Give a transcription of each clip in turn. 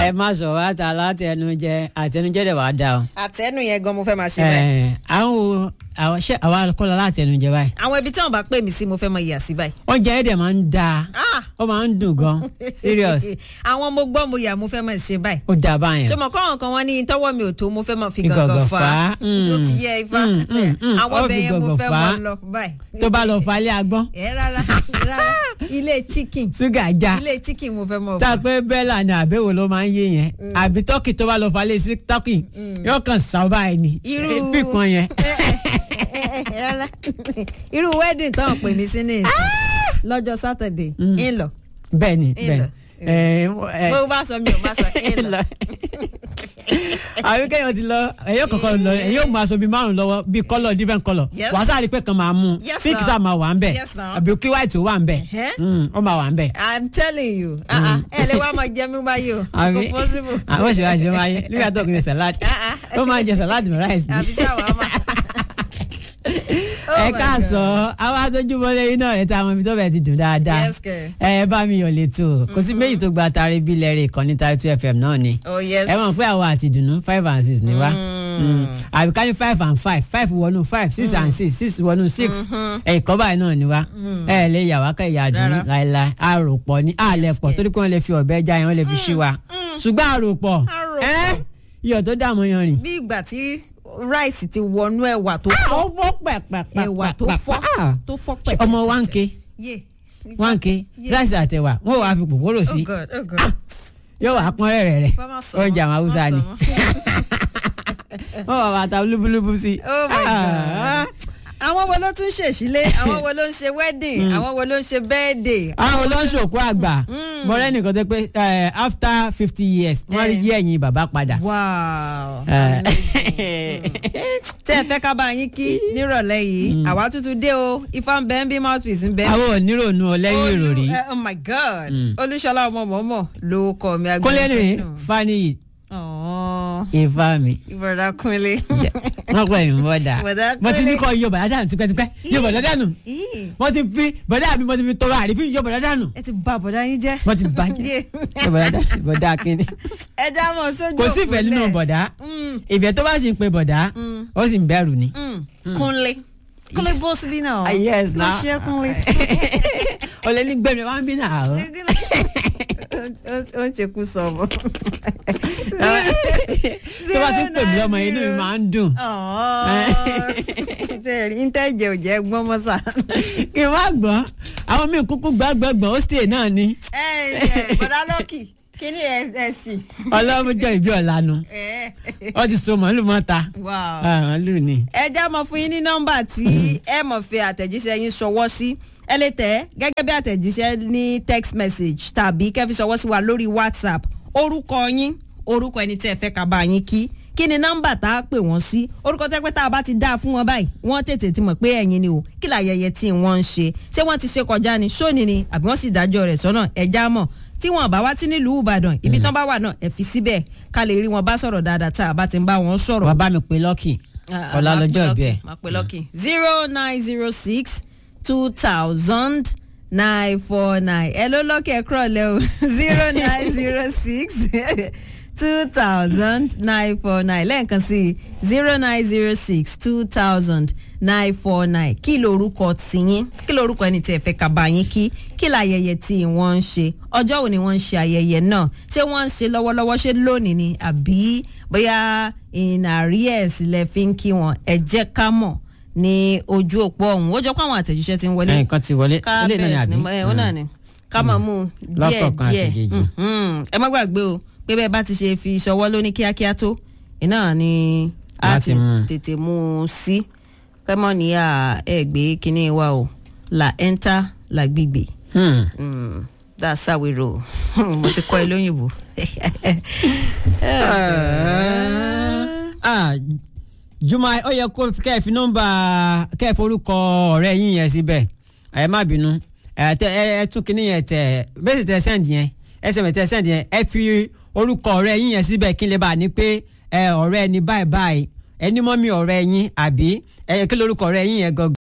ẹ má sọ wá ta látẹnujẹ àtẹnujẹ dẹ̀ wá dá o. àtẹnu yẹn gan mo fẹ́ máa ṣe báyìí. ẹ àwọn wo àwọn ṣé àwa kọ́ lọ látẹnujẹ báyìí. àwọn ibi tí wọn bá pè mí sí mo fẹ́ máa yà sí báyìí. oúnjẹ yẹn dẹ̀ máa ń da Ah! ó máa ń dùn gan serious àwọn mo gbọ́ mo yà mo fẹ́ máa ṣe báyìí. ó dà báyẹn. ṣé mo kọ́ àwọn kan wọ́n ní tọ́wọ́ mi ò tó mo fẹ́ máa fi Fi gàngàn gàngàn fà fà á. á. Mm. tó ti yẹ ifá Mm, mm, mm. àwọn Ó ọbẹ̀ fi yẹn mo gàngàn fẹ́ fà á. máa lọ báyìí. tó bá lọ falẹ̀ agbọ́n ẹ rárá rárá ilé chicken ṣúgà já ilé chicken mo fẹ́ máa tá a fà. pé bẹ́là ni àbẹ̀wò ló máa ń yé yẹn àbí tọ́kì tó bá lọ falẹ̀ sí tọ́kì yóò kàn sàn báyìí ni irú bí kan yẹn. rárá irú wedding táwọn pè mí sí ní ìsìn lọ́jọ́ Saturday ń lọ bẹ́ẹ̀ ni Ń bẹ́ẹ̀ lọ. ni. ẹ ẹ bó bá sọ mi ò bá sọ ń lọ. àbí kẹ́yìn ti lọ ẹ̀yọ́ kọ̀ọ̀kan lọ ẹ̀yọ́ mú aṣọ bíi márùn lọ́wọ́ bíi kọ́lọ̀ different colour Yes. wàá sáré pé kan máa mú Yes, pink sir. sáà máa wà ń bẹ̀ Yes, sir. àbí kí white ó wà ń bẹ̀ Ẹ̀hẹ́. Mm, ó máa wà ń bẹ̀. I'm telling you ah, ah, ẹ lè wá máa jẹ mí báyìí o àbí kò possible. àwọn ìṣòro àṣẹ máa yẹ nígbà tó kì í salad Ah, ah. ó máa jẹ salad with rice ni. àbí ṣàwámà. Oh ẹ my káàsán àwọn atójúmọ́lé iná rẹ̀ tá a mọ ibi tó bẹ̀ ti dùn dáadáa Yes, kẹ̀. ẹ bá mi yọ̀ létò kò sí méjì tó gba tari bí lẹ́rìí ìkànnì Title FM náà ni Oh, yes. ẹ mọ̀ pé àwọn àti ìdùnnú five and six ni wá Mm. àbí ká ní five and five five wọnú five six and six six wọnú six ẹ̀kọ́ báyìí náà ni wá ẹ lè yà wá ká ìyá àdùnnú Rárá. láéláé àròpọ̀ ní àlẹ́ pọ̀ kẹ̀. torí pé wọ́n lè fi ọ̀bẹ já yẹn wọ́n lè fi ṣí wa ṣùgbọ́n àròpọ̀ Àròpọ̀. ẹ́ iyọ̀ tó dààmú yan rìn. bí ìgbà tí ráìsì ti wọnú ẹ̀wà tó fọ́ ó fọ́ pẹ̀pẹ̀pẹ̀ ẹ̀wà tó fọ́ tó fọ́ pẹ̀ ọmọ wa ń ké yé wá ń ké Yeah. ráìsì àtẹwà wọn ò wá fi pòpòrò oh sí god oh god yóò wá pọ́n rẹ̀ rẹ̀ Bá má sọ oúnjẹ mọ́, àwọn haúsá má ni sọ mọ́. wọn wà bàtà lúbúlúbú sí. oh my Ah. god àwọn wo ló tún ṣèṣílé àwọn wo ló ń ṣe wedding àwọn wo ló ń ṣe birthday àwọn olóńṣòkú àgbà mọ̀rẹ́ nìkan tó pé eh, after fifty years wọ́n rí Eh. yí ẹ̀yìn bàbá padà. wow Eh. tẹ́ ẹ fẹ́ ká bá yín kí nírọ̀lẹ́ yìí àwa tuntun dé o ifá ń bẹ ń bí mouthpiece ń bẹ. àwọn onírònú ọlẹ́yìn Olú- ìròrí eh, oh my god olúṣọlá ọmọ mọ̀ọ́mọ̀ ló kọ mi kólé ní agbẹnusọ fani náà. ifá mi ìbọ̀dà kúnlé. wọ́n pẹ̀ ní bọ́dà Bọ̀dá mo ti ní Kúnlé. kọ́ yọ bọ̀dá dànù tipẹ́tipẹ́ yọ bọ̀dá dànù Ih, wọ́n ti fi bọ̀dá mi mo ti fi tọrọ àrífín yọ bọ̀dá dànù ẹ ti bà bọ̀dá yín jẹ́. wọ́n ti bàjẹ́ Yeah. yọ bọ̀dá dànù bọ̀dá kínní. ẹ já mọ̀ sójú kò sí ìfẹ́ nínú òpólẹ̀. bọ̀dá Mm, ìfẹ́ tó bá sì ń pe bọ̀dá ó sì ń bẹ̀rù ni. mm, kúnlé kúnlé bó síbí náà. Ah, yes, ló now. ṣe kúnlé. o lè ní gbẹ̀mí wá ń bí náà. o. ó ń ṣekú sọ ọmọ. tó bá ti ń pè mí lọ́mọ inú mi máa ń dùn. ntẹ́jẹ̀ ò jẹ́ gbọ́n mọ́sà. kí n má gbọ́n àwọn míì kúkú gbàgbọ́gbọ́n ó sì náà ni ẹ ẹ bọ̀dá lọ́kì kí ni ẹ ẹ sì. ọlọ́mọjọ́ ìbí ọ̀lànà wọ́n ti so màálù mọ́ta wow. màálù ni. ẹ já mọ fún yín ní nọ́mbà tí ẹ mọ̀ fi àtẹ̀jíṣẹ́ yín ṣọwọ́ sí ẹ lè tẹ̀ gẹ́gẹ́ bí àtẹ̀jíṣẹ́ ní text message tàbí kẹ́fí ṣọwọ́ sí wa lórí whatsapp orúkọ yín orúkọ ẹni tí ẹ fẹ́ ká bá yín kí kí ni nọ́mbà tá a pè wọ́n sí orúkọ tẹ́ pé tá a bá ti dáa fún wọn báyìí wọ́n tètè ti mọ̀ pé ẹ̀yin ni o kí làyẹyẹ tí wọ́n ń ṣe ṣé wọ́n ti ṣe kọjá ni ṣóni ni àbí wọ́n sì dájọ́ rẹ̀ sọ́nà ẹ já mọ̀ tí wọn bá wá sí nílùú ìbàdàn ibi tán bá wà náà ẹ fi síbẹ̀ ká lè rí wọn bá sọ̀rọ̀ dáadáa tá a bá ti ń bá wọn sọ̀rọ̀ wàá bá mi pe lọ́kì ọ̀la lọ́jọ́ ìbí ẹ̀. máa pè lọ́kì zero nine zero six two thousand nine four nine ẹ ló lọ́kì ẹ kúrọ̀ lẹ́ o zero nine zero six two thousand nine four nine lẹ́ẹ̀kan sí zero nine zero six two thousand nine four nine kí lorúkọ tiyín kí lorúkọ ẹni tí ẹ fẹ́ ká bá yín kí kí láyẹyẹ tí wọ́n ń ṣe ọjọ́ wo ni wọ́n ń ṣe ayẹyẹ náà ṣé wọ́n ń ṣe lọ́wọ́lọ́wọ́ ṣé lónìí ni àbí bóyá in arrears lẹ fi ń kí wọn ẹ jẹ́ ká mọ̀ ní ojú òpó ọ̀hún ó jọ pé àwọn àtẹ̀jíṣẹ́ ti ń wọlé nǹkan ti wọlé ká ilé náà ni bẹ̀rẹ̀ sí àbí. ní ẹ ó náà ni ká máa mú un díẹ̀ Lọ́kọ̀ọ̀kan díẹ̀ àtẹ̀jèjì. Mhm. ẹ má gbàgbé o pé bẹ́ẹ̀ bá ti ṣe fi ṣọwọ́ lóní kíákíá tó iná ni a Láti ti mú un. tètè mú un sí kẹ́mọ́ ní à ẹ gbé kínní wa o la enter la gbígbé Hmm. Mm, that's how we roll mo ti kọ́ ẹ lóyìnbó. Ah, Juma ó yẹ kó kẹ́ ẹ fi nọ́mbà kẹ́ ẹ forúkọ ọ̀rẹ́ yín yẹn síbẹ̀ ẹ má bínú ẹ tẹ ẹ ẹ tún kíní yẹn tẹ bẹ́ẹ̀ sì tẹ sẹ́ǹdì yẹn ẹsẹ̀ tẹ sẹ́ǹdì yẹn ẹ fi orúkọ ọ̀rẹ́ yín yẹn síbẹ̀ kí n lè bá a ní pé ẹ ọ̀rẹ́ ẹni báyìí báyìí ẹni mọ́ mi ọ̀rẹ́ yín àbí ẹ kí lórúkọ ọ̀rẹ́ yín yẹn gangan.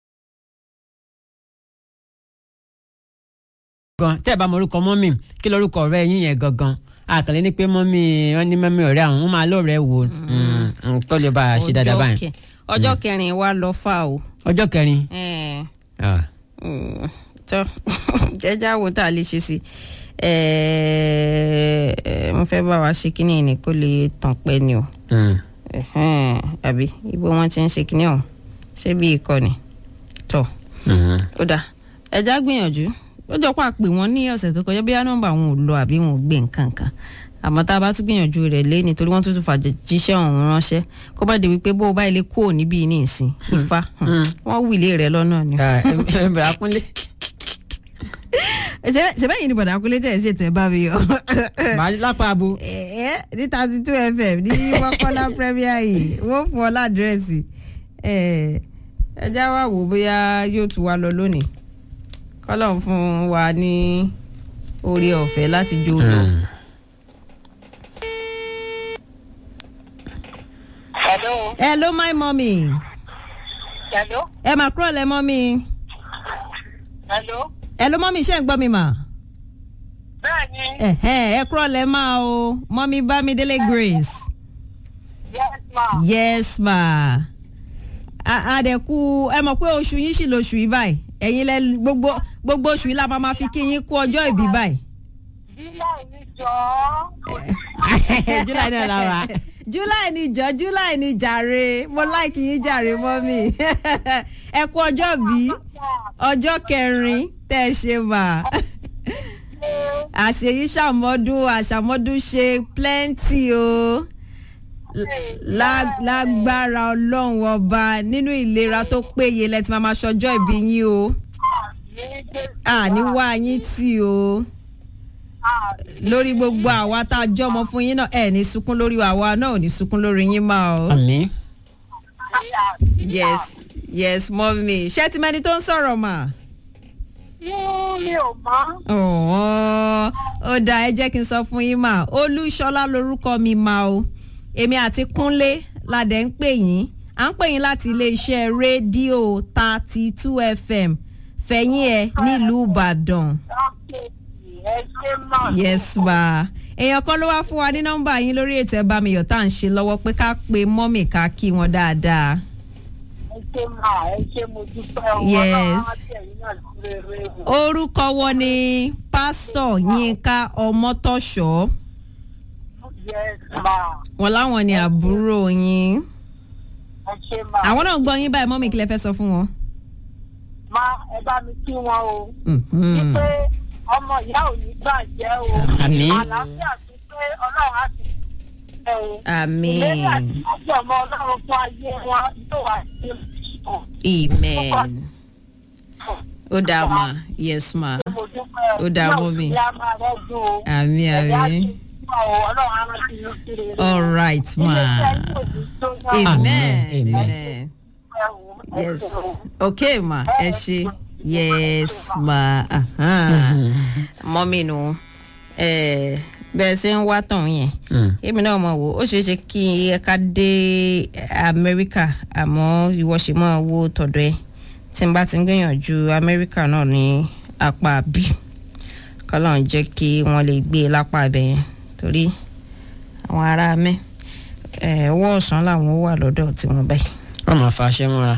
gan tẹ́ ẹ bá mọ orúkọ mọ́mì kí lórúkọ ọ̀rẹ́ yín yẹn gangan àkàlẹ́ ní pé mọ́mí wọ́n ní mọ́mí ọ̀rẹ́ àwọn wọ́n máa lọ́ọ̀rẹ́ wo tó lè bá a ṣe dáadáa Ọjọ́ báyìí. kẹ- ọjọ́ kẹrin wa lọ fà o. ọjọ́ kẹrin. Eh, ah, mm, tọ́ jẹ́jà wo tá a lè ṣe sí Eh, eh, mo fẹ́ bá wa ṣe kínní ni kó lè tàn pẹ́ ni o. mm. Ẹ̀hẹ́n, àbí ibo wọn ti ń ṣe kínní ọ̀hún ṣé bí ìkọ́ni tọ́ Mhm. ó dáa ẹja gbìyànjú ó jọ pa pé wọn ní ọ̀sẹ̀ tó kọjá bóyá nọ́mbà wọn ò lọ àbí wọn ò gbé nǹkan kan àmọ́ tá a bá tún gbìyànjú rẹ̀ lé nítorí wọ́n tún tún fàjíṣẹ́ ọ̀hún ránṣẹ́ kó bá di wípé bó o bá ilé kúrò níbí ní ìsìn ifá wọ́n wílé rẹ̀ lọ́nà ni. Ah, em- em- bẹ̀rẹ̀ akúnlé. ṣẹbẹ́ yìí ni bọ̀dà kúlé tẹ̀ ẹ́ ṣètò ẹ̀ bá mi yọ. màá lápá abo. ẹ̀ẹ́ ní thirty two fm ní mọ́kànlá premier yìí wọ́n fún ọ ládírẹ́sì ẹja wà wò bóyá yóò tún wá lọ lónìí kọ́lọ́n fún wa ní orí ọ̀fẹ́ láti jó lọ. Mm. Hello. hello my mummy Hello. ẹ mà kúrò lẹ mọ́mí Hello. hello mọ́mí ṣé ń gbọ́ mi mà Bẹ́ẹ̀ni. ẹ̀hẹ́n, ẹ kúrò lẹ máa o mọ́mí bámidélé grace Yes ma. yes ma A- àdẹ̀kù ẹ mọ̀ pé oṣù yín sì lóṣù yìí báyìí ẹ̀yin lẹ gbogbo gbogbo oṣù yìí la máa ma fi kí yín kú ọjọ́ ìbí báyìí. July ni jọ. july náà la wa. july ni jọ july ni jàre mo láìkì yín jàre mọ́mí ẹ kú ọjọ́ bí ọjọ́ kẹrin tẹ́ ẹ ṣe mà àṣeyí ṣàmọ́dún àṣàmọ́dún ṣe plenty o Lá- lágbára ọlọ́run ọba nínú ìlera tó péye lẹ́tí máa máa ṣọjọ́ ìbí yín o àní wá yín tì o lórí gbogbo àwa tá a jọmọ fún yín náà ẹ ní sunkún lórí àwa náà ò ní sunkún lórí yín máa o. àmì. yes yes mọ́mí ṣé ti mẹ́ni tó ń sọ̀rọ̀ mà. Mi ò mọ̀. ọ̀hún ó dáa ẹ jẹ́ kí n sọ fún yín mà olúṣọlá lorúkọ mi mà o èmi àti kúnlé ládẹ ń pè yín à ń pè yín láti iléeṣẹ́ rédíò thirty two fm fẹ̀yìn ẹ̀ nílùú ìbàdàn Ẹ ṣe mọ̀. yes ma èèyàn kan ló wá fún wa ní nọ́mbà yín lórí ètò ẹ̀ bá mi yọ̀ tá à ń ṣe lọ́wọ́ pé ká pe mọ́mì ká kí wọn dáadáa. Ẹ ṣe mọ̀. Ẹ ṣe mo dúpẹ́ o. Yes. Ọlọ́run á tẹ̀ yín náà sí rere o. orúkọ wọn ni pásítọ̀ yínká ọmọtọ́ṣọ́ Yes ma. wọn láwọn ni àbúrò yín Ẹ ṣe mọ̀. àwọn náà gbọ́ yín báyìí mọ́mì kí lẹ fẹ́ sọ fún wọn. Ma ẹ bá mi kí wọn o. Mhm. Wípé ọmọ ìyá ò ní bàjẹ́ o. Àmín. Àlàáfíà sí pé Ọlọ́run á ti ṣe o. àmín Ìlérí àti ọjọ́ ọmọ Ọlọ́run fún ayé wọn yóò wá sí ìṣòro. amen ó dáa ma yes ma Ó dáa mọ́ mi. àmín àmín all right ma amen Amen. amen yes okay ma ẹ ṣe yes ma ahan. mọ́mí nu eh, bẹ́ẹ̀ ṣe ń wá tàn yẹn Mm. èmi náà mọ̀ wò ó ṣeé ṣe kí ẹ̀ka dé amẹ́ríkà àmọ́ ìwọ ṣe máa wo tọ̀dọ̀ ẹ tí n bá ti ń gbìyànjú amẹ́ríkà náà ní apá bí kọ́lọ́n jẹ́ kí wọ́n lè gbé e lápá ibẹ̀ yẹn torí àwọn ará mẹ́ ẹ̀ ọwọ́ ọ̀sán làwọn wà lọ́dọ̀ tí wọ́n báyìí. wọ́n máa fa aṣẹ́ mọ́ra.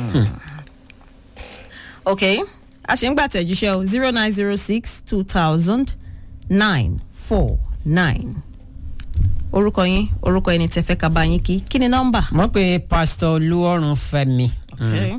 ok a ṣe ń gbà tẹ̀jíṣẹ́ o zero nine zero six two thousand nine four nine orúkọ yín orúkọ ẹni tẹ́ fẹ́ ká bá yín kí kí ni nọ́mbà. mọ̀ pé pásítọ̀ olúọ̀run fẹ́mi. Okay.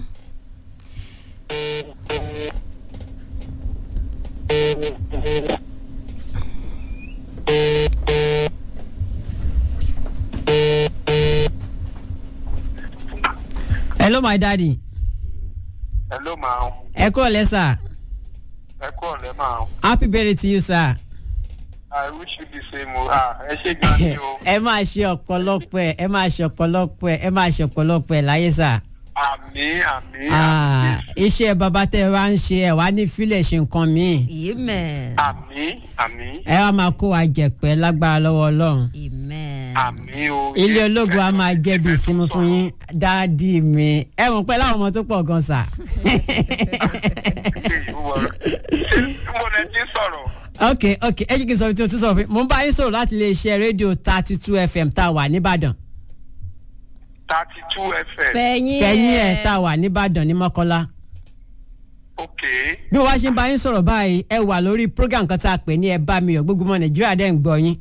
hello my daddy Hello, ma'am. ẹ kúrò lẹ́sà Ẹ kú ọ̀lẹ́, ma'am. happy birthday to you sir. I wish you the same. o. Ah, ẹ ṣe gan ni o. ẹ máa ṣe ọ̀pọ̀lọpọ̀ ẹ̀ ẹ máa ṣe ọ̀pọ̀lọpọ̀ ẹ̀ ẹ máa ṣe ọ̀pọ̀lọpọ̀ ẹ̀ láyé sà. Àmì, àmì, Ah, àmì. iṣẹ́ bàbá tẹ́ ẹ wá ń ṣe ẹ̀ wá ní fílẹ̀ ṣe nǹkan míì. amen Àmì, àmì, ẹ wá máa kó wa jẹ̀pẹ́ lágbára lọ́wọ́ ọlọ́run. amen àmì o. ilé ológun a máa jẹ́ bí ìsinmi fún yín dáàdì mi ẹ mọ̀ pé láwọn ọmọ tó pọ̀ gan sà. Ṣé mo lẹ ti sọ̀rọ̀? ok ok ẹ jẹ́ kí n sọ fún tí o tún sọ fún mi mo ń bá yín sọ̀rọ̀ láti iléeṣẹ́ rédíò thirty two fm tá a wà nìbàdàn thirty two fm. fẹ̀yìn fẹ̀yìn ẹ̀ tá a wà nìbàdàn ní mọ́kọ́lá ok bí mo bá ṣe ń bá yín sọ̀rọ̀ báyìí ẹ wà lórí program kan tá a pè ní ẹ bá mi yọ̀ gbogbo ọmọ nàìjíríà dẹ́ ń gbọ́ yín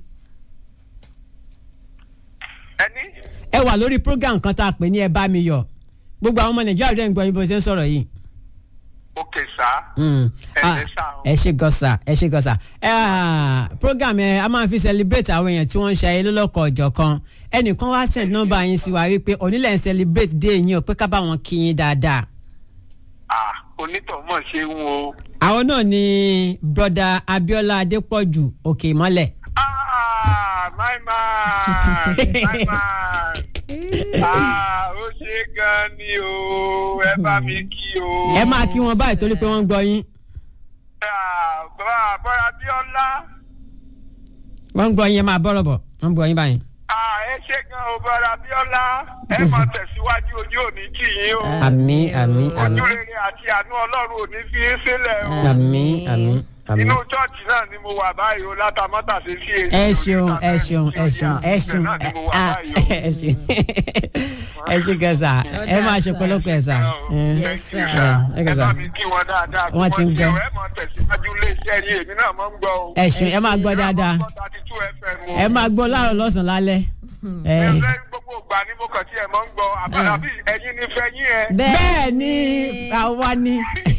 ẹni ẹ wà lórí program kan tá a pè ní ẹ bá mi yọ̀ gbogbo àwọn ọmọ nàìjíríà dẹ́ ń gbọ́ yín bó ṣe ń sọ̀rọ̀ yìí. ok sá. Mm. Ẹ Ah, ṣé sá o. ẹ ṣe gọ́sà ẹ ṣe gọ́sà ẹ ah, program ẹ a máa fi celebrate àwọn èèyàn tí wọ́n ń ṣe ayé lọ́lọ́kọ̀ ọ̀jọ̀ kan ẹnìkan wá send nọ́mbà yín sí wa wípé onílẹ̀ ń celebrate day yín o pé ká bá wọn kí yín dáadáa. ah onítọ̀mọ̀ ṣe ń wo. àwọn náà ni broda Abiola Adépọ̀jù òkè ìmọ́lẹ̀. ah my man my man ah ó ṣe gan ni o ẹ bá mi kí o. ẹ máa kí wọn báyìí torí pé wọ́n ń gbọ́ yín ah bọ́lá bọ́lá bíọ́lá wọ́n ń gbọ́ yín ẹ máa bọ́rọ̀ bọ̀ wọ́n ń gbọ́ yín báyìí. ah ẹ ṣe gan o bọ́lá bíọ́lá ẹ máa tẹ̀síwájú ojú òní kì yín o. àmín àmín àmín ojú rere àti àánú ọlọ́run ò ní fi í sílẹ̀ o. àmín àmín àmín. inú chọ́ọ̀chì náà ni mo wà báyìí o látàmọ́tà sí sí èsì. ẹ ṣeun ẹ ṣeun ẹ ṣeun ẹ ṣeun ah, ẹ ṣeun ẹ ṣe gẹ̀ẹ́sà ẹ máa ṣe pọ̀lọpọ̀ ẹ̀sà. Yes, sir. ẹ ẹ kẹsà. bá mi kí wọn dáadáa kí Wọ́n ti ń gbọ́. ẹ mọ tẹ̀síwájú iléeṣẹ́ yìí èmi náà mọ̀ ń gbọ́ o. ẹ ṣeun ẹ máa gbọ́ dáadáa ẹ máa gbọ́ láàárọ̀ lọ́sàn-án lálẹ́. ẹ ẹ fẹ́ gbogbo ìgbà ni mo kàn sí ẹ mọ̀ ń gbọ́ àbàdà bí ẹyin ní fẹ́ yín ẹ. bẹ́ẹ̀ ni àwa ni.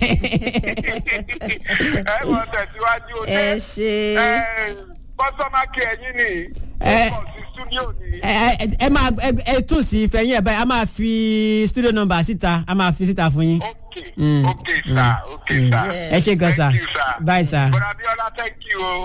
ẹ mọ tẹ̀síwájú o ẹ ṣe kọ́sọ́mà kí ẹyin ni Ẹ- ó kọ̀ sí stúdíò ni. ẹ ẹ- ẹ máa ẹ- ẹ tún sí ìfẹ̀yìn ẹ̀ báyìí a máa fi studio number síta a máa fi síta fún yín. ok Mm, ok sir ok sir. ẹ ṣe gan sa Thank you, sir. bye sir. bọ́dà bíọ́lá thank you o.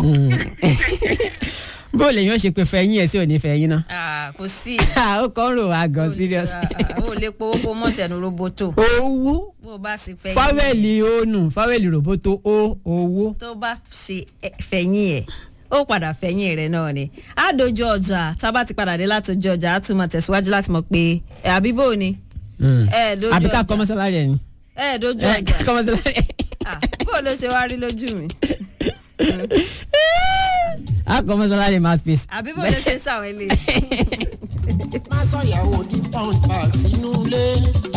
bó lè yàn ṣe pé fẹ̀yìn ẹ̀ sí òní fẹ̀yìn náà. Ah, kò sí ó kàn ń rò wá gan serious. o lè powó kó mọ̀ sẹ́nu roboto owó bó o bá sì fẹ̀yìn fáwẹ́lì ònù fáwẹ́lì ròbótó ó owó. tó bá ṣe ẹ- fẹ̀yìn ẹ̀ ó padà fẹ̀yìn rẹ̀ náà ni á dojú ọjà tá a bá ti padà dé láti ojú ọjà á tún mọ̀ tẹ̀síwájú láti mọ̀ pé ẹ̀ àbí bó ni ẹ dojú àbí ká ọjà kọ́ mọ́sálárì ẹ̀ ni. ẹ dojú ẹ ọjà kọ́ mọ́sálárì ẹ̀. Ah, bó ló ṣe wá rí lójú mi a kọ́ mọ́sálárì mouthpiece. àbí bó ló ṣe ń sàwọn eléyìí. má sọ̀yàwó di pound bag sínú ilé